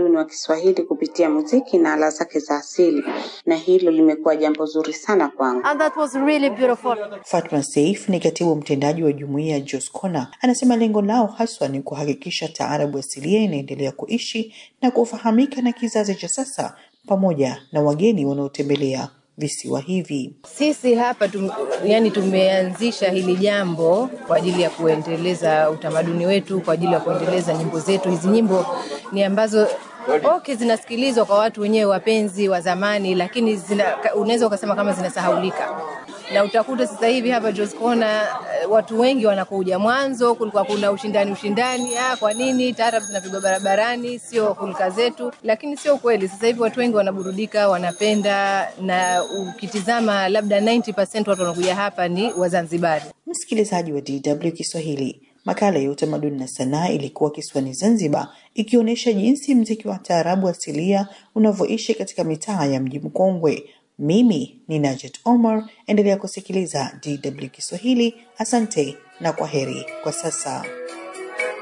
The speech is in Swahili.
utamaduni wa Kiswahili kupitia muziki na ala zake za asili, na hilo limekuwa jambo zuri sana kwangu. And that was really beautiful. Fatma Seif ni katibu mtendaji wa jumuiya ya Joscona, anasema lengo lao haswa ni kuhakikisha taarabu asilia inaendelea kuishi na kufahamika na kizazi cha sasa pamoja na wageni wanaotembelea visiwa hivi. Sisi hapa tum, yani tumeanzisha hili jambo kwa ajili ya kuendeleza utamaduni wetu, kwa ajili ya kuendeleza nyimbo zetu. Hizi nyimbo ni ambazo okay, zinasikilizwa kwa watu wenyewe wapenzi wa zamani, lakini zina, unaweza ukasema kama zinasahaulika na utakuta sasa hivi hapa Joscona watu wengi wanakuja. Mwanzo kulikuwa kuna ushindani ushindani, ah, kwa nini taarab zinapigwa barabarani, sio hulka zetu, lakini sio kweli. Sasa hivi watu wengi wanaburudika, wanapenda, na ukitizama labda 90% watu wanakuja hapa ni Wazanzibari. Msikilizaji wa DW Kiswahili, makala ya utamaduni na sanaa ilikuwa kisiwani Zanzibar, ikionyesha jinsi mziki wa taarabu asilia unavyoishi katika mitaa ya mji mkongwe. Mimi ni Najet Omar, endelea kusikiliza DW Kiswahili. Asante na kwa heri kwa sasa.